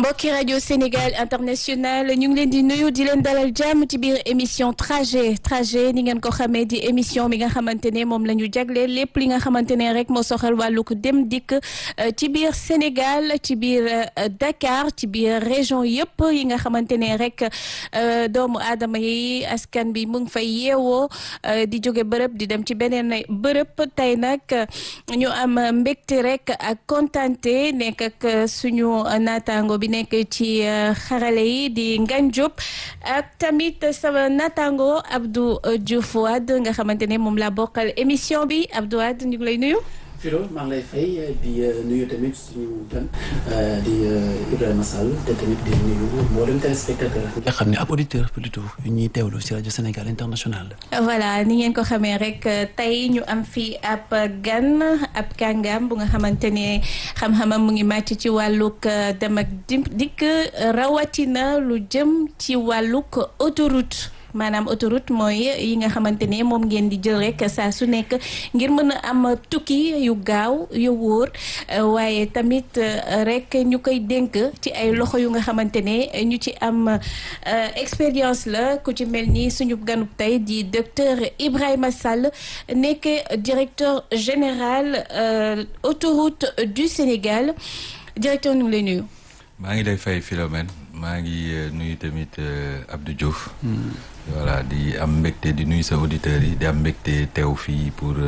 mbokki rajo Sénégal international ñu ngi leen di nuyu di leen dalal jàmm ci biir émission trajet trajet ni ngeen ko xamee di émission bi nga xamante ne moom la ñu jagleel lépp li nga xamante ne rek moo soxal wàllug dem dikk ci biir Sénégal ci biir Dakar ci biir région yëpp yi nga xamante ne rek doomu aadama yi askan bi mu ngi fay yeewoo di jóge bërëb di dem ci beneen bërëb tey nag ñu am mbégte rek ak kontante nekk ak suñu naataango bi nekk ci xarale yi di Ngagne Diop ak tamit sama naataango Abdou Diouf Wade nga xamante ne moom laa bokkal émission bi Abdou Wade ñu ngi lay nuyu. Firo maa ngi lay fay di nuyu tamit suñu gan di Ibrahima Sall te tamit di nuyu mboolem téléspectateur nga xam ne ab auditeur plutôt yu ñuy teewlu si rajo Sénégal international. voilà ni ngeen ko xamee rek tey ñu am fii ab gan ab kàngam bu nga xamante ne xam-xamam mu ngi màcc ci wàllug dem ak dikk rawatina lu jëm ci wàllug autoroute. maanaam autoroute mooy yi nga xamante ne moom ngeen di jël rek saa su nekk ngir mën a am tukki yu gaaw yu wóor waaye tamit rek ñu koy dénk ci ay loxo yu nga xamante ne ñu ci am expérience la ku ci mel ni suñu ganub tey di docteur Ibrahima Sall nekk directeur général autoroute du Sénégal directeur ñu ngi lay nuyu. maa ngi lay fay Philomène maa ngi nuyu tamit Abdou Diouf. voilà di am mbégte di nuyu sa auditeurs yi di am mbégte teew fii pour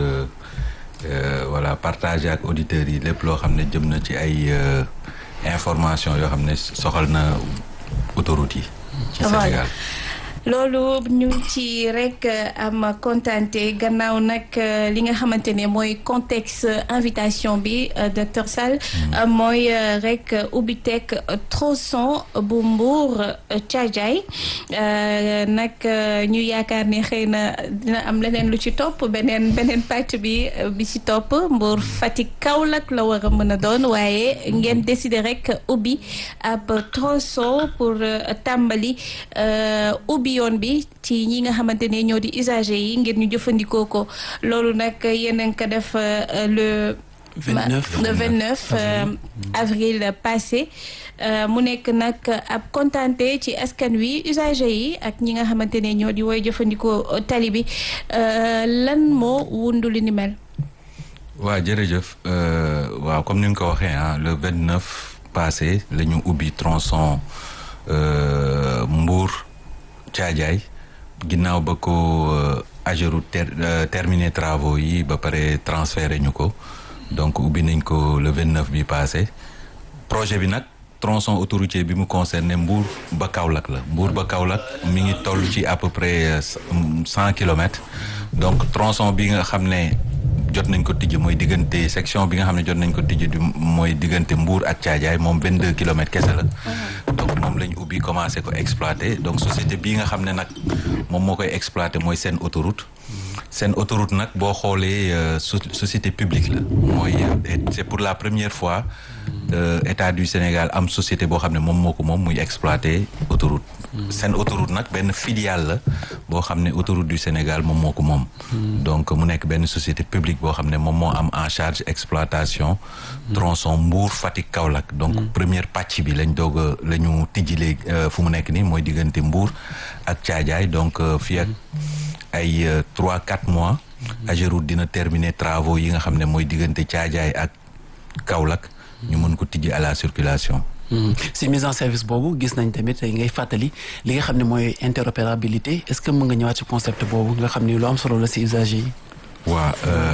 voilà partager ak auditeurs yi lépp loo xam ne jëm na ci ay information yoo xam ne soxal na autoroute yi. ci Sénégal. loolu ñu ci rek am kontante gannaaw nag li nga xamante ne mooy contexte invitation bi docteur Sall mooy rek ubbiteg tronçon bu Mbour Thiadiaye nag ñu yaakaar ne xëy na dina am leneen lu ci topp beneen beneen pàcc bi bi ci topp Mbour Fatick Kaolack la war a mën a doon waaye ngeen décider rek ubbi ab tronçon pour tàmbali ubbi yoon bi ci ñi nga xamante ne ñoo di usager yi ngir ñu jëfandikoo ko loolu nag yéen a ngi ko def le. 29 le 29 avril passé mu nekk nag ab kontante ci askan wi usager yi ak ñi nga xamante ne ñoo di woy jëfandikoo tali bi lan moo wundu li ni mel. waaw jërëjëf waaw comme ni nga ko waxee ah le 29 passé la ñu ubbi tronçon Mbour. Thiadiaye ginnaaw ba ko Ageroute ter terminé travaux yi ba pare transféré ñu ko donc ubbi nañ ko le vingt neuf bi passé projet bi nag tronçon autoroutier bi mu concerné Mbour ba Kaolack la Mbour ba Kaolack mi ngi toll ci à peu près cent kilomètres donc tronçon bi nga xam ne jot nañ ko tijji mooy diggante section bi nga xam ne jot nañ ko tijji du mooy diggante Mbour ak Thiadiaye moom vingt deux kilomètres kese la donc moom lañ ubbi commencé ko exploiter donc société bii nga xam ne nag moom moo koy exploiter mooy seen autoroute seen autoroute nag boo xoolee société publique la mooy c'est pour la première fois état du Sénégal am société boo xam ne moom moo ko moom muy exploiter autoroute seen autoroute nag benn filiale la boo xam ne autoroute du Sénégal moom moo ko moom donc mu nekk benn société publique boo xam ne moom moo am en charge exploitation tronçon Mbour Fatick Kaolack donc première pàcc bi lañ doog a la ñu tijji léegi fu mu nekk nii mooy diggante Mbour ak Thiadiaye donc fii ak ay trois quatre mois Ageroute dina terminer travaux yi nga xam ne mooy diggante Thiadiaye ak Kaolack ñu mën ko tijji à la circulation si mise en service boobu gis nañ tamit ngay fàttali li nga xam ne mooy interopérabilité est-ce que mën nga ñëwaat ci concept boobu nga xam ne lu am solo la si usager yi. waaw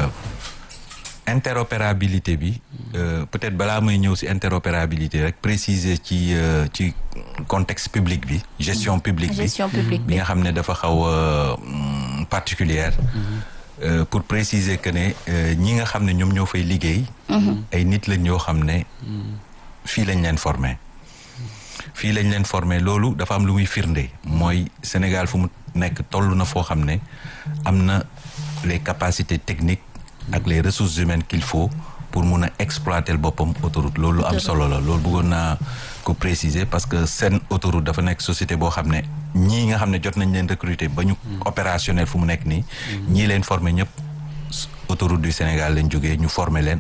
interopérabilité bi peut-être balaa may ñëw si interopérabilité rek préciser ci ci contexte public bi. gestion publique bi gestion publique bi nga xam ne dafa xaw a particulière pour préciser que ne ñi nga xam ne ñoom ñoo fay liggéey. ay nit lañ ñoo xam ne. fii lañ leen formé fii lañ leen formé loolu dafa am lu muy firnde mooy Sénégal fu mu nekk toll na foo xam ne am na les capacités techniques ak les ressources humaines qu'il faut pour mun a exploiter boppam autoroute loolu am solo la loolu bëggoon naa ko préciser parce que seen autoroute dafa nekk société boo xam ne ñii nga xam ne jot nañ leen recruter ba ñu opérationnel fu mu nekk nii ñii leen formé ñëpp autoroute du Sénégal lañ jógee ñu formé leen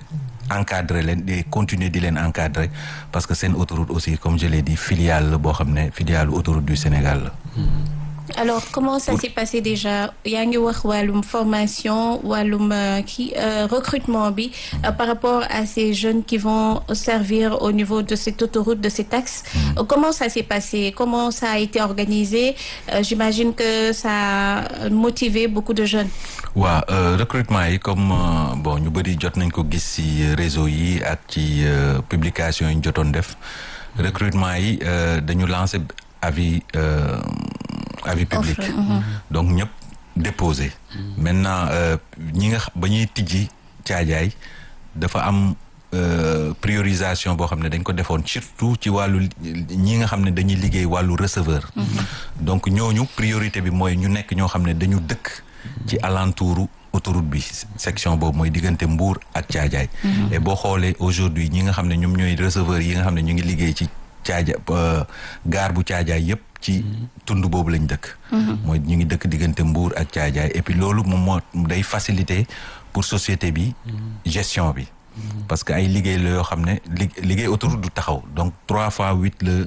encadrer leen di continuer di leen encadrer parce que seen autoroute aussi comme je l'ai dit filiale la boo xam ne filiale autoroute du Sénégal la. alors comment ça s'est passé déjà yaa ngi wax wàllum formation wàllum kii recrutement bi par rapport à ces jeunes qui vont servir au niveau de cette autoroute de cet axe comment ça s'est passé comment ça a été organisé j'imagine que ça a motivé beaucoup de jeunes waaw recrutement yi comme bon ñu bëri jot nañ ko gis ci réseau yi ak ci publication yi ñu jotoon def recrutement yi dañu lancer avis avis public donc ñëpp déposé maintenant ñi nga ba ñuy tijji caajaay dafa am priorisation boo xam ne dañ ko defoon surtout ci wàllu ñi nga xam ne dañuy liggéey wàllu receveur donc ñooñu priorité bi mooy ñu nekk ñoo xam ne dañu dëkk ci alentouru autoroute bi section boobu mooy diggante Mbour ak caajaay et boo xoolee aujourd'hui ñi nga xam ne ñoom ñooy receveur yi nga xam ne ñu ngi liggéey ci caaja gaar bu caajaay yëpp ci tund boobu lañ dëkk mooy ñu ngi dëkk diggante Mbour ak caajaay et puis loolu moom moo day faciliter pour société bi gestion bi parce que ay liggéey la yoo xam ne liggéey autoroute du taxaw donc trois fois huit le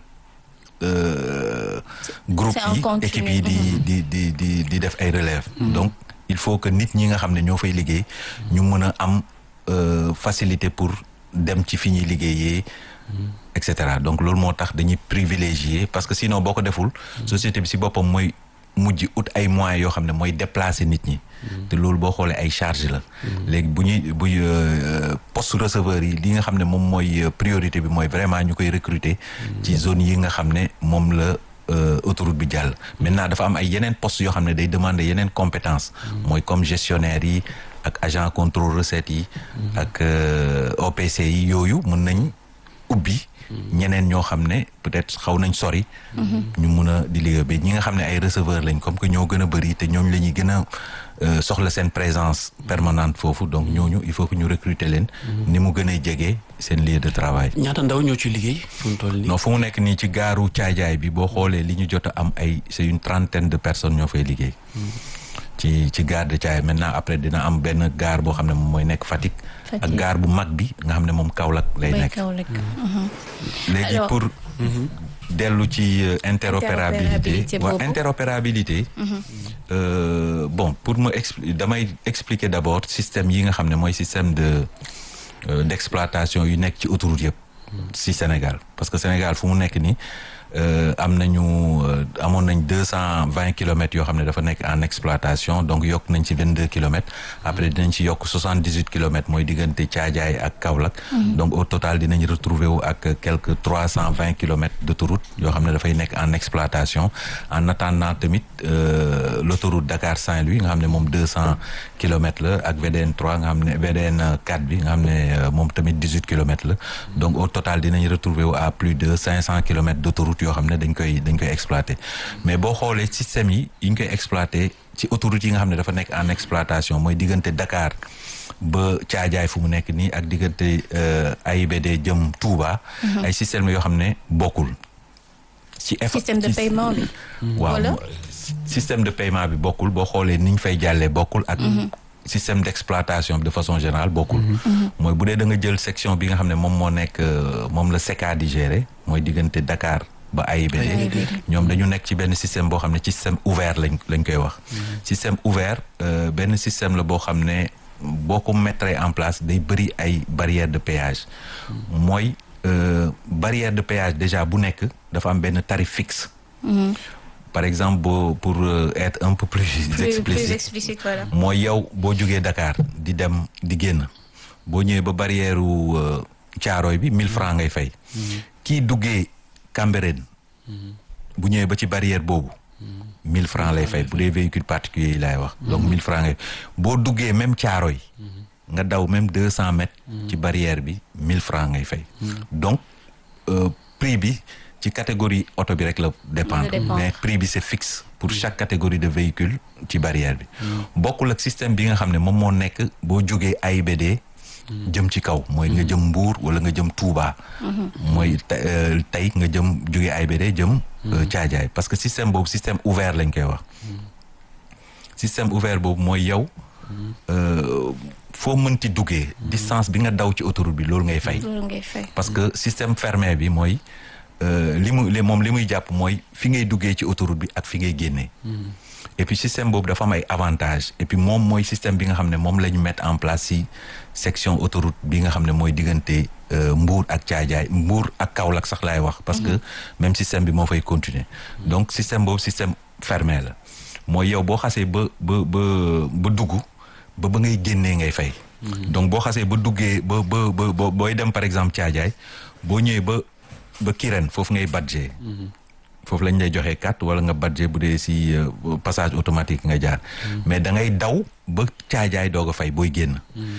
groupe yi équipe yi di di di di di def ay relève donc il faut que nit ñi nga xam ne ñoo fay liggéey ñu mën a am facilité pour dem ci fi ñuy liggéeyee et cetera donc loolu moo tax dañuy privilégier parce que sinon boo ko deful société bi si boppam mooy mujj ut ay moyens yoo xam ne mooy déplacer nit ñi te loolu boo xoolee ay charge la léegi bu ñuy buy poste receveur yi li nga xam ne moom mooy priorité bi mooy vraiment ñu koy recruter ci zone yi nga xam ne moom la autoroute bi jàll maintenant dafa am ay yeneen postes yoo xam ne day demander yeneen compétence mooy comme gestionnaire yi ak agent contrôle recette yi ak OPC yi yooyu mën nañ ubbi ñeneen ñoo xam ne peut-être xaw nañ sori ñu mun a di liggéey bi ñi nga xam ne ay receveur lañ comme que ñoo gën a bëri te ñooñu la ñuy gën a soxla seen présence permanente foofu donc ñooñu il faut que ñu recruter leen ni mu gën a jege seen lieu de travail ñaata ndaw ñoo ci liggéey fu mu toll nii non fu mu nekk nii ci gaaru caajaay bi boo xoolee li ñu jot a am ay c'est une trentaine de personnes ñoo fay liggéey ci ci gare de Thiaye maintenant après dina am benn gare boo xam ne moom mooy nekk Fatick ak gare bu mag bi nga xam ne moom Kaolack lay nekk léegi pour dellu ci interopérabilité waaw interopérabilité bon pour ma expli damay expliquer d'abord système yi nga xam ne mooy système de d'exploitation yu nekk ci autoroute yëpp ci Sénégal parce que Sénégal fu mu nekk nii am nañu amoon nañ deux cent vingt kilomètres yoo xam ne dafa nekk en exploitation donc yokk nañ ci vingt deux kilomètres après dinañ ci yokk soixante dix huit kilomètres mooy diggante Thiadiaye ak Kaolack donc au total dinañ retrouver wu ak quelques trois cent vingt kilomètres d'autoroute yoo xam ne dafay nekk en exploitation en attendant tamit l'autoroute Dakar Saint-Louis nga xam ne moom deux cent kilomètres la ak VDN 3 nga xam ne VDN 4 bi nga xam ne moom tamit dix huit kilomètres la donc au total dinañ retrouver wu à plus de cinq cent kilomètres d'autoroute yoo xam ne dañ koy dañ koy exploiter mais boo xoolee système yi yi ñu koy exploiter ci autoroute yi nga xam ne dafa nekk en exploitation mooy diggante Dakar ba Thiadiaye fu mu nekk nii ak diggante AIBD jëm Touba. ay système yoo xam ne bokkul. ci système de paiement bi. waaw système de paiement bi bokkul boo xoolee ni ñu fay jàllee bokkul ak. système d'exploitation de façon générale bokkul mooy bu dee da nga jël section bi nga xam ne moom moo nekk moom la SECA di gérer mooy diggante Dakar ba AIBD ñoom dañu nekk ci benn système boo xam ne ci système ouvert lañ lañ koy wax système ouvert benn système la boo xam ne boo ko mettre en place day bëri ay barrières de péage mooy barrière de péage déjà bu nekk dafa am benn tarif fixe par exemple boo pour être un peu plus explicite mooy yow boo jógee Dakar di dem di génn boo ñëwee ba barrière u Caaroy bi mille francs ngay fay kii duggee Cambérène bu ñëwee ba ci barrière boobu mille francs lay fay bu dee véhicule particulier yi laay wax donc mille francs ngay boo duggee même Caaroy nga daw même deux cent mètres ci barrière bi mille francs ngay fay donc prix bi ci catégorie oto bi rek la dépendre mais prix bi c'est fixe pour chaque catégorie de véhicule ci barrière bi bokkul ak système bi nga xam ne moom moo nekk boo jógee AIBD jëm ci kaw mooy nga jëm Mbour wala nga jëm Touba mooy tey nga jëm jógee AIBD jëm Thiadiaye parce que système boobu système ouvert lañ koy wax système ouvert boobu mooy yow foo mënti duggee distance bi nga daw ci autoroute bi loolu ngay fay loolu ngay fay. parce que système fermé bi mooy euh, li mu li moom li muy jàpp mooy fi ngay duggee ci autoroute bi ak fi ngay génnee et puis système boobu dafa am ay avantages et puis moom mooy système bi nga xam ne moom la ñu mettre en place si section autoroute bi nga xam ne mooy diggante euh, Mbour ak Thiadiaye Mbour ak Kaolack sax laay wax parce que même système bi moo fay continuer donc système boobu système fermé la mooy yow boo xasee ba ba ba ba dugg ba ba ngay génnee ngay fay donc boo xasee ba duggee ba ba ba ba- booy dem par exemple Thiadiaye boo ñëwee ba ba Kirène foofu ngay badgee foofu lañ lay joxee carte wala nga badge bu dee si euh, passage automatique nga jaar mais da ngay daw ba caajaay doog a fay booy génn